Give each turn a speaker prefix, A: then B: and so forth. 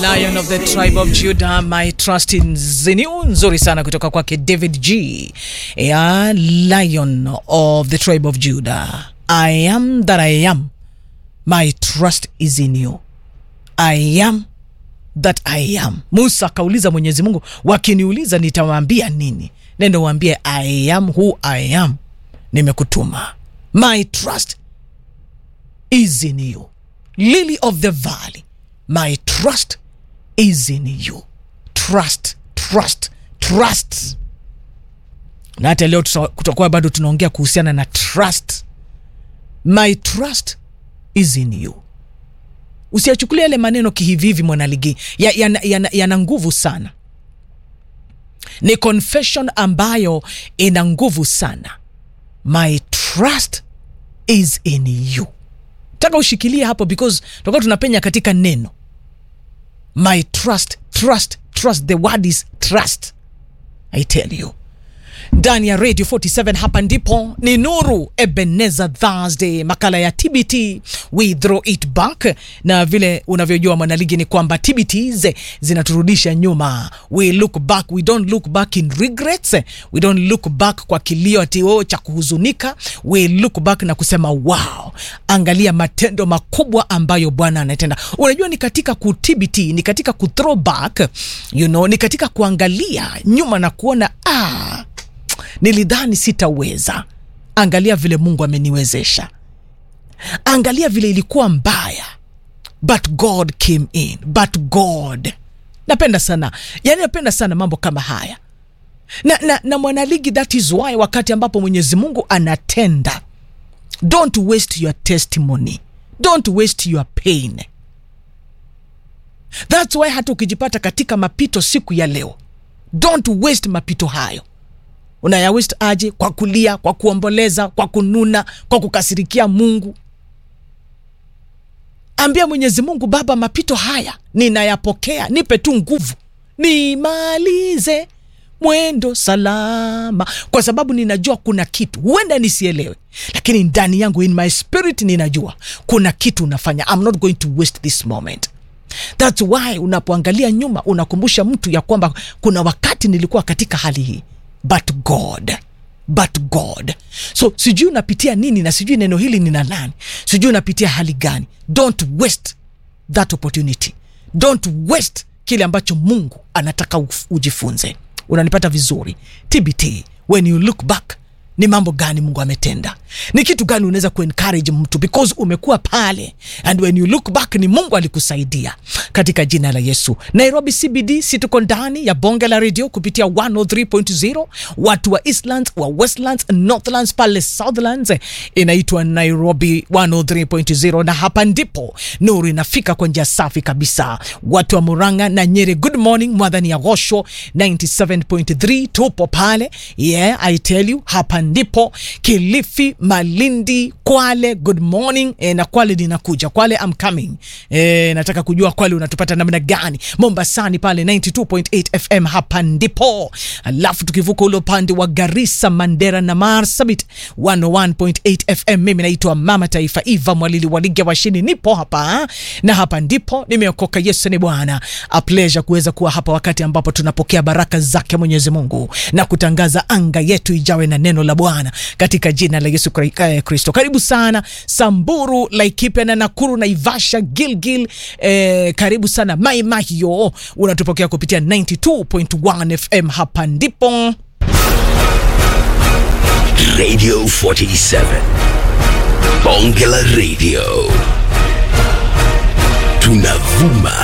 A: Lion of the tribe of Judah, my trust in Zeniu, nzuri sana kutoka kwake David G. Yeah, Lion of the tribe of Judah. I am that I am. My trust is in you. I am that I am. Musa akauliza Mwenyezi Mungu, wakiniuliza nitawaambia nini? Nendo waambie I am who I am. Nimekutuma. My trust is in you. Lily of the valley. My trust is in you. Trust, trust, trust. Na hata leo tuta- kutakuwa bado tunaongea kuhusiana na trust. My trust is in you. Usiyachukulia yale maneno kihivihivi, mwanaligi, yana ya, ya, ya, yana nguvu sana. Ni confession ambayo ina nguvu sana. My trust is in you. Taka ushikilie hapo because tutakuwa tunapenya katika neno my trust trust trust the word is trust i tell you ndani ya radio 47 hapa ndipo ni nuru ebenezer thursday makala ya tbt we throw it back na vile unavyojua mwanaligi ni kwamba tbts zinaturudisha nyuma we look back we don't look back in regrets we don't look back kwa kilio atio cha kuhuzunika we look back na kusema wow angalia matendo makubwa ambayo bwana anatenda unajua ni katika kutbt ni katika kuthrow back you know, ni katika kuangalia nyuma na kuona ah, nilidhani sitaweza angalia vile mungu ameniwezesha angalia vile ilikuwa mbaya but god came in but god napenda sana yani napenda sana mambo kama haya na, na, na mwanaligi that is why wakati ambapo mwenyezi mungu anatenda don't waste your testimony don't waste your pain thats why hata ukijipata katika mapito siku ya leo don't waste mapito hayo unaya waste aje kwa kulia kwa kuomboleza kwa kununa kwa kukasirikia mungu ambia mwenyezi mungu baba mapito haya ninayapokea nipe tu nguvu nimalize mwendo salama kwa sababu ninajua kuna kitu huenda nisielewe lakini ndani yangu in my spirit ninajua kuna kitu unafanya I'm not going to waste this moment thats why unapoangalia nyuma unakumbusha mtu ya kwamba kuna wakati nilikuwa katika hali hii but god but god so sijui unapitia nini na sijui neno hili nina nani sijui unapitia hali gani don't waste that opportunity don't waste kile ambacho mungu anataka uf- ujifunze unanipata vizuri tbt when you look back ni mambo gani mungu ametenda ni kitu gani unaweza kuencourage mtu because umekuwa pale and when you look back ni mungu alikusaidia katika jina la yesu nairobi cbd si tuko ndani ya bonge la redio kupitia 103.0 watu wa eastlands wa westlands northlands pale southlands inaitwa nairobi 103.0 na hapa ndipo nuru inafika kwa njia safi kabisa watu wa muranga na nyeri good morning mwadhani ya gosho 97.3 tupo pale yeah i tell you hapa ndipo kilifi malindi kwale good morning e, na kwale ninakuja kwale I'm coming e, nataka kujua kwale unatupata namna gani mombasani pale 92.8 fm hapa ndipo alafu tukivuka ule upande wa garissa mandera na marsabit 101.8 fm mimi naitwa mama taifa iva mwalili walige washini nipo hapa na hapa ndipo nimeokoka yesu ni bwana a pleasure kuweza kuwa hapa wakati ambapo tunapokea baraka zake mwenyezi mungu na kutangaza anga yetu ijawe na neno la bwana katika jina la yesu Kri- eh, kristo karibu sana samburu laikipia na nakuru naivasha gilgil eh, karibu sana maimahio unatupokea kupitia 92.1 fm hapa ndipo
B: Radio 47. Bonge la Radio. Tunavuma